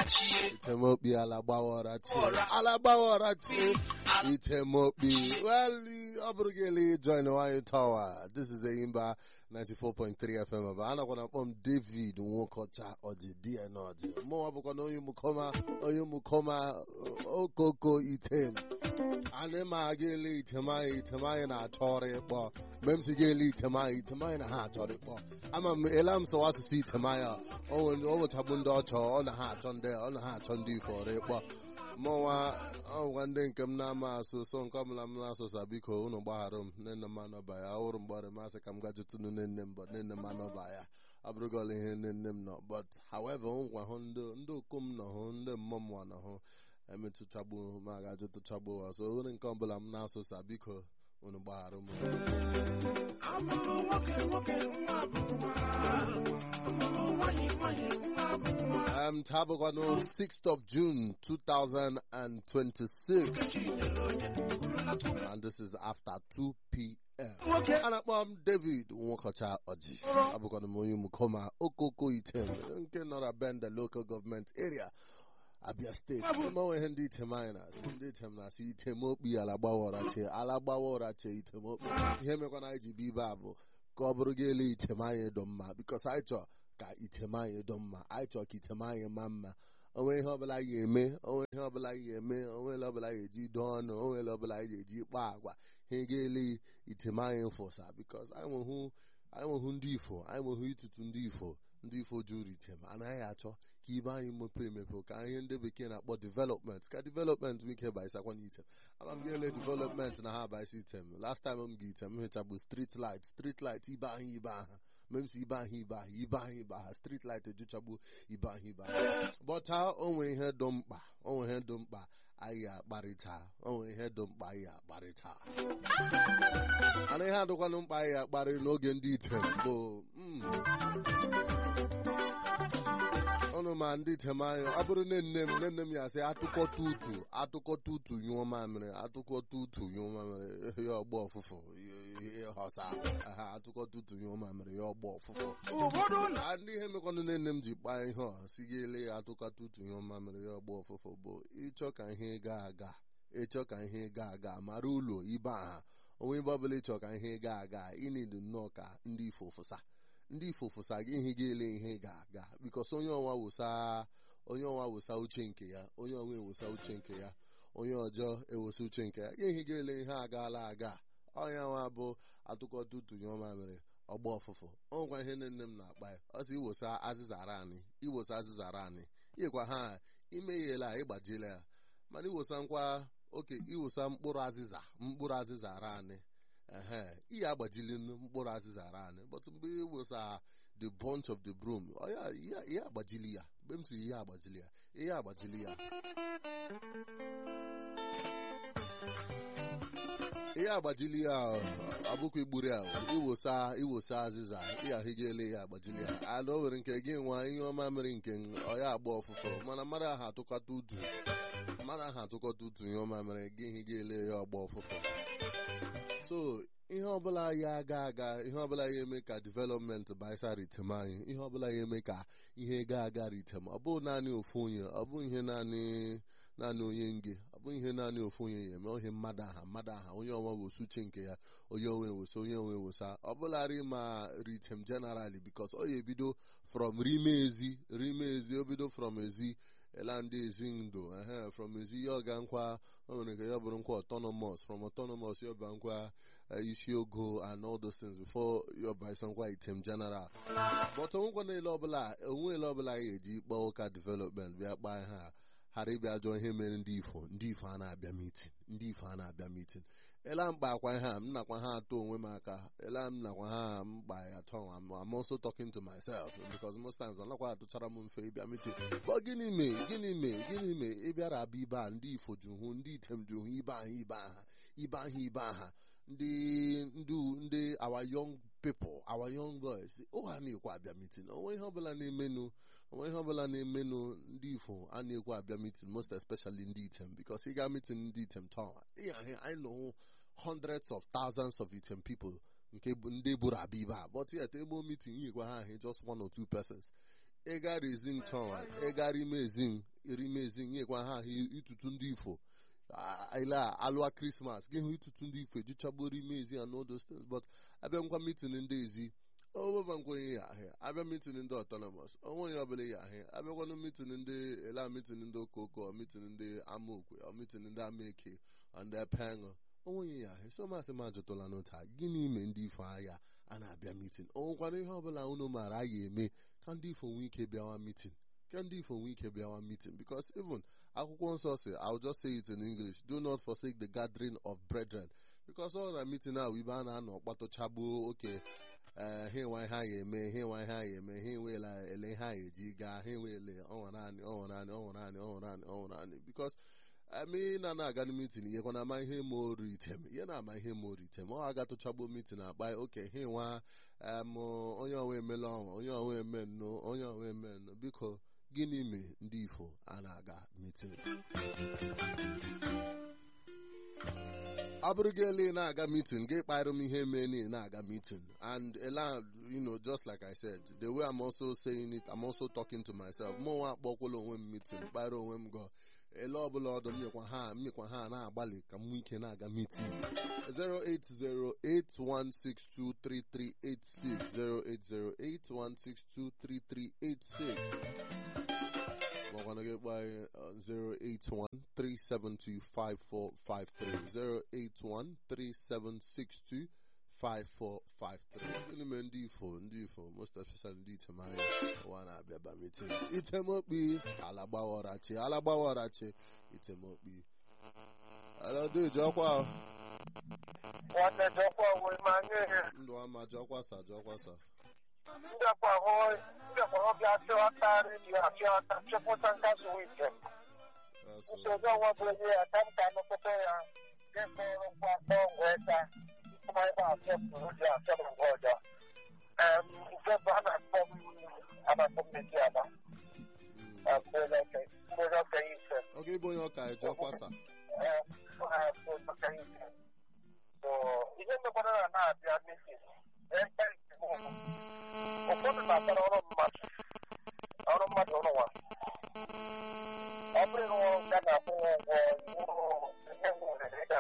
Itemokpi ala gbawara chi ala gbawara chi Itemokpi well ọ bụrụ gị ele join nwanyị tawa this is Eyimba 94.3 FM aba anakwa na akpọ m David Nwokocha ọdị die na ọdị mụnwa bụkwa na onye mukoma onye mukoma okoko item anyị ma ga ele item anyị item anyị na-achọrọ ịkpọ mgbe m si ga ele item anyị item anyị na ha achọrọ ịkpọ ama m ele m sọwa asụsụ item anyị o nwechagbu ndị ọchọ ọ na ha achọ ndị ọ na ha achọ ndị ifo ọrụ ịkpọ mụnwa ọgwa ndị nke m na-ama asụ so nke ọbụla m na-asụsa biko unu gbaghara m nne nne m anọba ya ọhụrụ mgbọrị masị ka m gajụtụnụ nne nne m but nne nne m anọba ya abụrụgola ihe nne nne m nọ but however ngwa hụ ndị ndị okom nọ hụ ndị mmụọ m nọ hụ emetụchagbu ma gajụtụchagbu ha so onye nke ọbụla m na-asụsa biko unu gbaghara m Um, Tabagano, 6th of June, 2026. And this is after 2 p.m. And I'm David Nwokocha Oji. Abugano Moyu Mukoma, Okoko Item, nke nọrọ bend the local government area. Abia State. Mmanwe ihe ndị item anyị na-asị ndị item na-asị item okpi ala gbawara che ala gbawara che item okpi ihe mekwana anyị ji bụ ibe a bụ ka ọ bụrụ gị ele item anyị dọ mma bikos anyị chọọ ka item anyị dọ mma anyị chọọ ka item anyị maa mma onwe ihe ọbụla anyị ga-eme onwe ihe ọbụla anyị ga-eme onwe ele ọbụla anyị ga-eji dọọ ọnụ onwe ele ọbụla anyị ga-eji kpaa agwa ha ga-ele item anyị fụsa bikos anyị nwehụ anyị nwehụ ndị ifo anyị nwehụ itutu ndị ifo ndị ifo juru item anaghị achọ ka ibe anyị mepe emepe ka ihe ndị bekee na-akpọ development ka development m ike baisakwa n'item ama m ga-ele development na ha baisi item last time m ga item hịchabụ street light street light ibe ahụ ibe aha memsi ibe ahụ ibe ahụ ibe ahụ ibe aha street light ejuchagbu ibe ahụ ibe ahụ bọta onwe ihe dị mkpa onwe ihe dị mkpa anyị akparịta onwe ihe dị mkpa anyị akparịta ana ihe adịkwanụ mkpa anyị akparị n'oge ndị item bụ ọnụ ma ndị item anyị ọ bụrụ nne nne m nne nne m ya sị atụkọta utu atụkọta utu nyụọ mamịrị atụkọta utu nyụọ mamịrị ya ọgbọ ọfụfụ ọsa ha atụkọta utu nyụọ mamịrị ya ọgbọ ọfụfụ ndị ihe mekwanụ nne nne m ji kpaa ihe ọ si ga ele ya atụkọta utu nyụọ mamịrị ya ọgbọ ọfụfụ bụ ịchọ ka ihe gaa aga ịchọ ka ihe gaa aga mara ụlọ ibe aha onwe ebe ọbụla ịchọ ka ihe gaa aga ịnịdụ nnọọ ka ndị ifo fụsa ndị ifo fụsa gị ihe ga-ele ihe ga-aga bikos onye ọnwa wụsa onye ọnwa wụsa uche nke ya onye ọnwa ewusa uche nke ya onye ọjọọ ewusa uche nke ya ihe ga-ele ihe agaala aga ọnya nwa bụ atụkọta utunye ọma mere ọgba ọfụfụ ọnwekwa ihe nne nne m na-akpa ya ọ sị iwosa azịza anyị iwosa azịza anyị ịkwa ha imeghela ịgbajila ya mana iwosa nkwa oke iwosa mkpụrụ azịza mkpụrụ azịza ara anyị ehe ihe agbajili mkpụrụ azịza ara anyị but mgbe iwosa the bunch of the broom ihe agbajili ya mgbe m si ihe agbajili ya ihe agbajili ya ihe agbajili ya abụkwa igburu ya iwosa iwosa azịza ịahụgele ya agbajili ya ala o nwere nke gị nwa ihe ọma mere nke ọya agba ọfụfụ mana mmadụ ahụ atụkọta utu mmadụ ahụ atụkọta utu ihe ọma mere gị ihe ga-ele ya ọgba ọfụfụ so ihe ọbụla ya aga aga ihe ọbụla ya eme ka development baisa ritem anyị ihe ọbụla ya eme ka ihe ga aga ritem ọ bụghị naanị ofu onye ọ bụ ihe naanị naanị onye nge ọ bụ ihe naanị ofu onye ya eme ohe mmadụ aha mmadụ aha onye ọnwa wosu uche nke ya onye onwe wosa onye onwe wosa ọ bụlarị ma ritem generally bikos ọ ya ebido from rime ezi rime ezi o bido from ezi ela ndị ezi ndụ ehe from ezi ya ọga nkwa o nwere nke ya bụrụ nkwa autonomous from autonomous ya ọba nkwa isi ogo and all those things before ya ọba isa nkwa item general but onwekwa na-ele ọbụla onwe ele ọbụla ya eji kpọọ ụka development bịa kpaa ha ghara ịbịa jụọ ihe mere ndị ifo ndị ifo a na-abịa mitin ndị ifo a na-abịa mitin ela mkpa akwa ha m nakwa ha atụ onwe m aka ela m nakwa ha mkpa ya atọ I'm also talking to myself because most times anakwa atụchara m mfe ịbịa mitin but gịnị mee gịnị mee gịnị mee ịbịara abịa ibe a ndị ifo ju hụ ndị item ju hụ ibe aha ibe aha ibe aha ibe aha ndị ndị ndị our young people our young boys ụha na-ekwe abịa mitin onwe ihe ọbụla na-emenụ onwe ihe ọbụla na-emenụ ndị ifo a na-ekwe abịa mitin most especially ndị item because ị ga mitin ndị item taa anyị nọ hundreds of thousands of item people nke ndị buru abịa ibe a but yet ebe mitin yikwa ha ahụ just one or two persons ịgara ezin taa ịgara ime ezin erimezi nyekwa ha ahụ itutu ndị ifo ile alụa krismas gị hụ itutu ndị ifo ejichagbuo erimezi and all those things but abịa ngwa mitin ndị ezi onweba nkwenye ya ahịa abịa mitin ndị autonomous onwe onye ọbụla ya ahịa abịakwanụ mitin ndị ele mitin ndị okoko mitin ndị amaokwe mitin ndị amaeke ndị epeṅụ onwenye ya ahịa so masị m ajụtụla n'ụta gịnị ime ndị ifo agha a na-abịa mitin onwekwana ihe ọbụla unu maara a ga-eme ka ndị ifo nwee ike bịawa mitin ka ndị ifo nwee ike bịawa mitin because even akwụkwọ nsọ si I'll just say it in English do not forsake the gathering of brethren because ọ na mitin ahụ ibe a na-anọ kpatụchagbuo oke ee ha enwe ihe a ga-eme ha enwe ihe a ga-eme ha enweela ele ihe a ga-eji gaa ha enweele ọnwa naanị ọnwa naanị ọnwa naanị ọnwa naanị ọnwa naanị because emi na na-aga na mitin ihe na ama ihe ma oru item ihe na-ama ihe ma oru item ọ agatụchagbo mitin akpa oke ha nwa em onye ọnwa emela ọnwa onye ọnwa eme nnụ onye ọnwa eme nnụ biko gịnị mee ndị ifo a na-aga mitin abụrụgele na-aga meeting gị kpara m ihe mee na na-aga meeting and ela you know just like i said the way i'm also saying it i'm also talking to myself mụ nwa akpọkwala onwe m meeting kpara onwe m go ele ọbụla ọdụ mmekwa ha mmekwa ha na-agbalị ka m nwee ike na-aga meeting 08081623386 08081623386 makwana gị kpaa 08137254453 08137625453 n'ime ndị ifo ndị ifo most especially ndị itemanya ụwa na-abịa ba mitin itemokpi ala gbawarachi ala gbawarachi itemokpi alọdụ jọkwa nwanne jọkwa onwe ma nye ndụ ama jọkwasa jọkwasa ndekwa hụ ndekwa hụ bịa chịọta redio achịọta chịpụta nkasi wike nsogbu onwe bụ onye ya ka m ka nụpụta ya dịkpọrọ kwa kpọọ ngwa ịta ịkpụma ịgba asọ pụrụ ji asọ na ngwa ọjọọ nke bụ a na-akpọ m anakpọ m meji aba mgbere okenye ise oge ịbụ onye ọka jọkwasa ihe mekwara na na-abịa meeting ebe ụfọdụ na-akpara ọrụ mmadụ ọrụ mmadụ ụrụ nwa ọ bụrụ na ọrụ ga na-akwụ ụgwọ ihe nwere ịga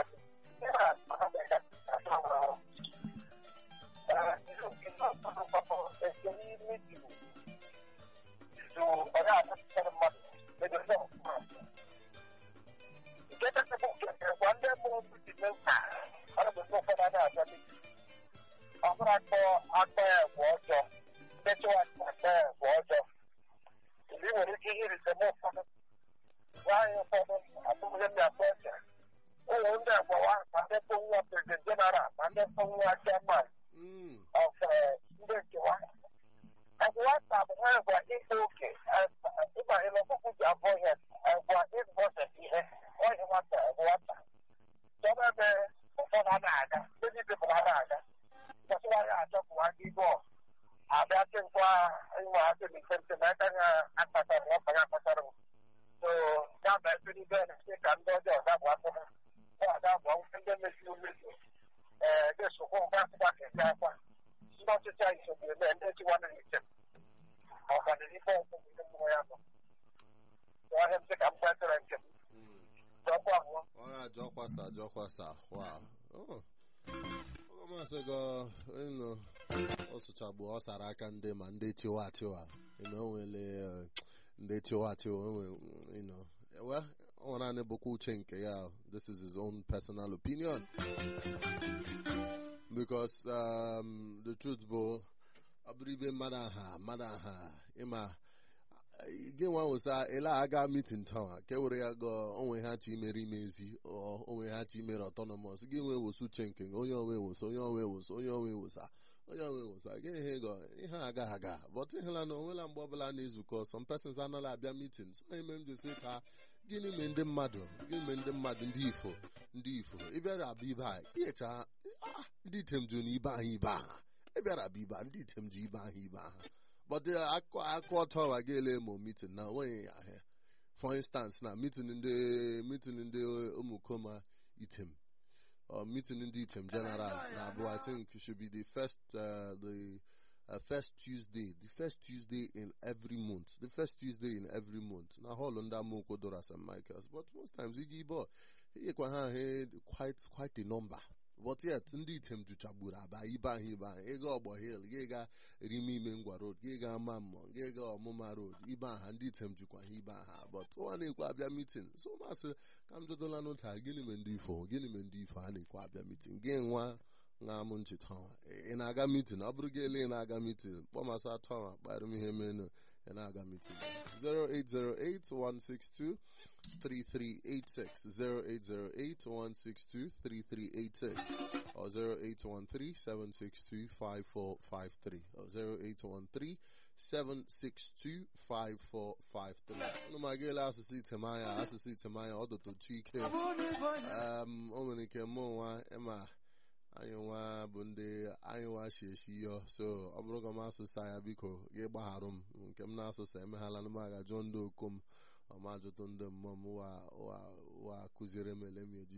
nke kachasị nke gwa ndị mụrụ ndị nta ọrụ bụ ụfọdụ a na-abịa meeting ọ bụrụ akpọ akpọ ya bụ ọjọọ ndị chụwa akpọ ya bụ ọjọọ ị nwere ike ihe irite m ụfọdụ nwaanyị ụfọdụ abụghị ndị akpọ ọcha ụlọ ndị agbawa ma ndị kpọ nwa prezident jeneral ma ndị kpọ nwa chairman of ndị nkewa agwa ta bụ ha gwa ịkpa oke ịgba ile ọkụkụ ji abụọ ihe gwa ịbọsị ihe ọhịa nwata bụ nwata chọba ebe ụfọdụ a na-aga ndị niile bụ ha na-aga gbasara ya achọpụwa gị bọ abịa chịkwa ịnwe ha dị ntị na aka ha akpatara na ọkpa ya akpatara m so ya bụ ebe niile na-esi ka ndị ọjọọ ga bụ akpụ ha ọ aga bụ ndị meziri mmezu ee ga-esokwa ụba akpụkpa ka esi akwa ndị ọchịchị anyị so ga-eme ndị chiwa na njem ọganihu ọgwụgwụ ndị mmụọ ya nọ ọhịa m sị ka m gbasara njem jọkwa ahụọ ọra jọkwasa jọkwasa wow oh. masị gị ịnụ ọ sụchagbu ọ sara aka ndị ma ndị chiwa chiwa ịnụ onwele ndị chiwa chiwa ịnụ well ọ nwere naanị bụkwa uche nke ya this is his own personal opinion because um, the truth bụ ọ bụrụ ibe mmadụ aha mmadụ aha ịma gị nwa wụsa ele aga mitin taa ka e were ya gọọ onwe ha chi imere imezi onwe ha chi imere ọtọnọmọs gị nwee wosu uche nke onye onwe wosa onye onwe wosa onye onwe wosa onye onwe wosa gị ihe gọ ihe aga aga but ịhụla na onwela mgbe ọbụla na-ezukọ some persons anaghị abịa mitin so ime m jesi taa gịnị mee ndị mmadụ gịnị mee ndị mmadụ ndị ifo ndị ifo ịbịara abịa ibe a ihecha ndị item jụ na ibe ahụ ibe aha ịbịara abịa ibe ndị item ji ibe ahụ ibe aha but akụ akụ ọtọ wa ga-ele ma meeting na onweghị ya ahịa for instance na meeting ndị meeting ndị ụmụkoma item or meeting ndị item general na abụ i think should be the first uh, the uh, first Tuesday, the first Tuesday in every month, the first Tuesday in every month. Now, hold on that Moko Dora St. Michael's, but most times, Iggy Bo, he had quite, quite a number. But yet, ndị item jụchagburu aba ibe ahụ ibe ahụ ịga ọgbọ hill gị ga rime ime ngwa road gị ga ama mmụọ gị ga ọmụma road ibe aha ndị item jikwa ha ibe aha but ụwa na-ekwe abịa mitin so masị ka m jụtụla n'ụta gịnị me ndị ifo gịnị me ndị ifo a na-ekwe abịa mitin gị nwa na amụ ncheta ị na-aga mitin ọ bụrụ gị ele ị na-aga mitin kpọmasị atọ ahụ kpara m ihe menu ị na-aga mitin 0808162 3386 0808-162-3386 or 0813-762-5453 or 0813-762-5453 unu ma gịela asụsụ itemanya asụsụ itemanya ọdụtụchi ike um, o nwere ike mụ nwa ịma anyị nwa bụ ndị anyị nwa shi eshi yọ so ọ bụrụ ka m asụsa ya biko gị gbagharụ m nke m na-asụsa emeghala m aga jụọ ndị okom ọma jụtụ ndị mmụọ m wa kụziere m ele m eji